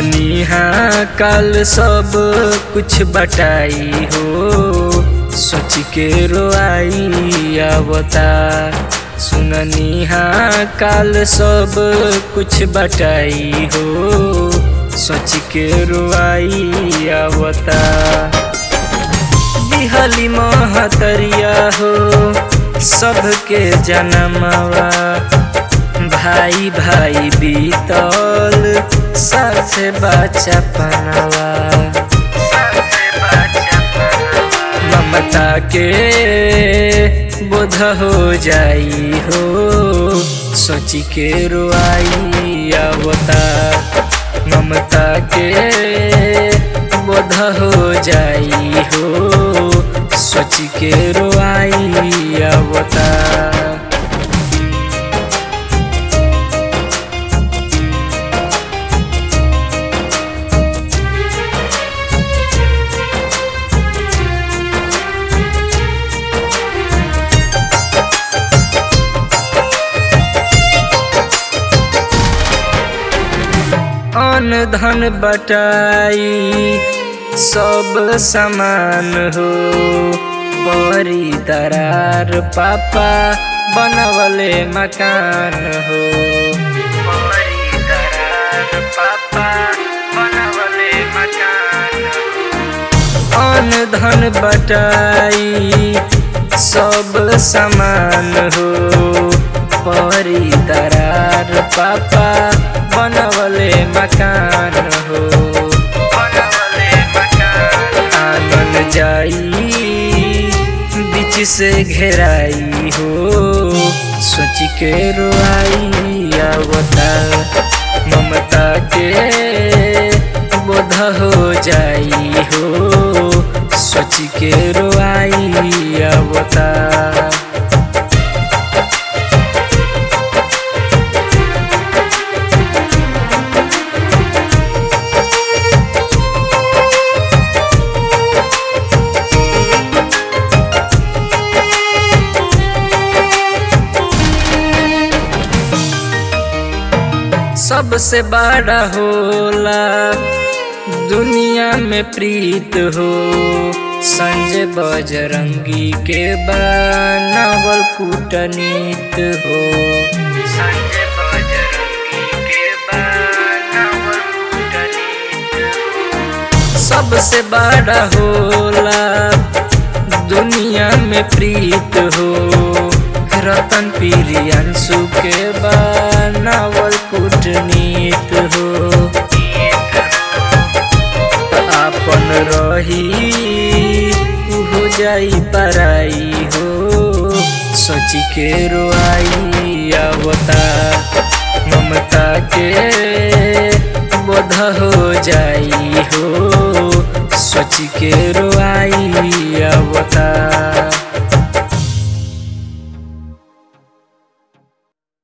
सुननी हाँ कल सब कुछ बटाई हो सोच के रोआई आवता सुननी हाँ कल सब कुछ बटाई हो सोच के रोआई आवता दिहली महतरिया हो सबके जनमवा भाई भाई बीतल साथे बच्चा पनवा ममता के बोध हो जाई हो सोची के रोआई आवता ममता के बोध हो जाई हो सोच के रोआई आवता अन धन बटाई सब समान हो बड़ी दरार पापा बनवले मकान हो बड़ी दरार पापा बनवले मकान हो अन धन बटाई सब समान हो परी दरार पापा बनवले मकान हो बनवले मकान आंगन जाई बीच से घेराई हो सोच के रोआई आवता ममता के बोध हो जाई हो सोच के रोआई आवता सबसे बड़ा होला दुनिया में प्रीत हो संजय बजरंगी के बनावल कूटनीत हो संजय बजरंगी के बनावल कूटनीत हो सबसे बड़ा होला दुनिया में प्रीत हो रतन प्रियंशु के बनावल कूटनीत हो आपन रही हो जाई पराई हो सोच के रोआई आवता ममता के